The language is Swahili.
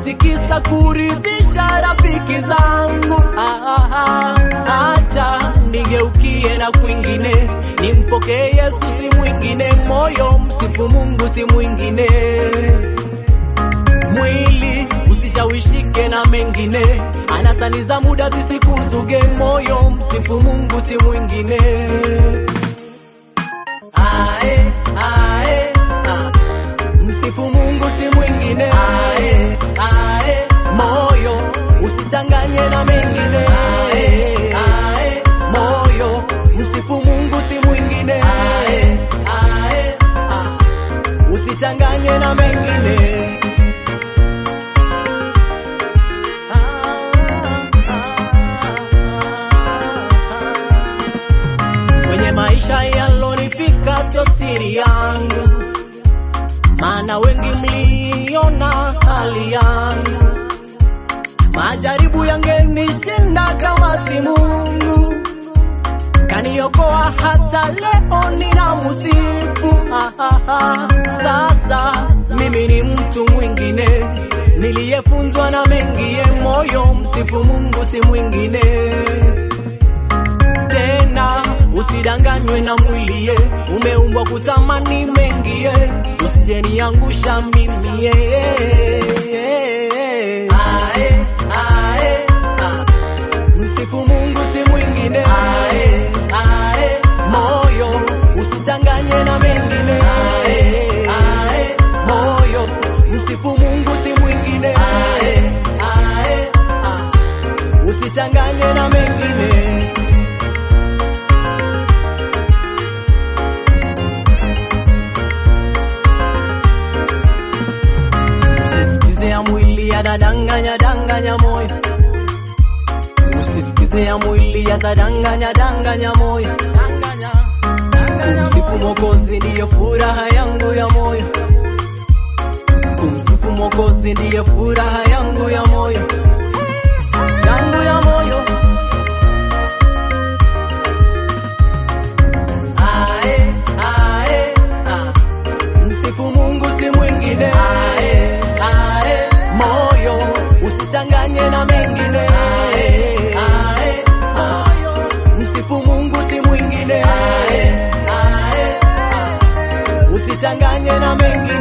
eti kisa kuridhisha rafiki zangu. Ah, ah, ah, acha nigeukie na kwingine, nimpokee Yesu si mwingine, moyo msifu Mungu si mwingine, mwili usishawishike na mengine, anasani za muda zisikuzuge, moyo msifu Mungu si mwingine. Ae, ae, ah. Msifu Mungu si mwingine. Ae, ae, moyo usichanganye na mengine. Ae, ae, moyo msifu Mungu si mwingine. Ae, ae, ah. usichanganye na mengine. Kwenye maisha yalonifika sio siri yangu, maana wengi mliona hali yangu. Majaribu yangenishinda kama si Mungu kaniokoa, hata leo nina musifu. Ah, ah, ah. Sasa mimi ni mtu mwingine niliyefunzwa na mengie, moyo msifu Mungu si mwingine tena usidanganywe na mwilie, umeumbwa kutamani mengie, usijeniangusha mimi ae, ae, ah. Msifu Mungu si mwingine ae, ae, moyo usichanganye na mengine ae, ae, moyo msifu Mungu si mwingine ae, ae, ah. usichanganye na mengine Usisikize ya mwili yatadanganya danganya moyo, usisikize ya mwili yatadanganya danganya moyo. Kumsifu Mwokozi ndiyo furaha yangu ya moyo, kumsifu Mwokozi ndiyo furaha yangu ya moyo, yangu ya moyo. Ae, ae, ah. Msifu Mungu si mwingine ae, ae, moyo usichanganye na mengine ae, ae, moyo msifu Mungu si mwingine ae, ae, ah, usichanganye na mengine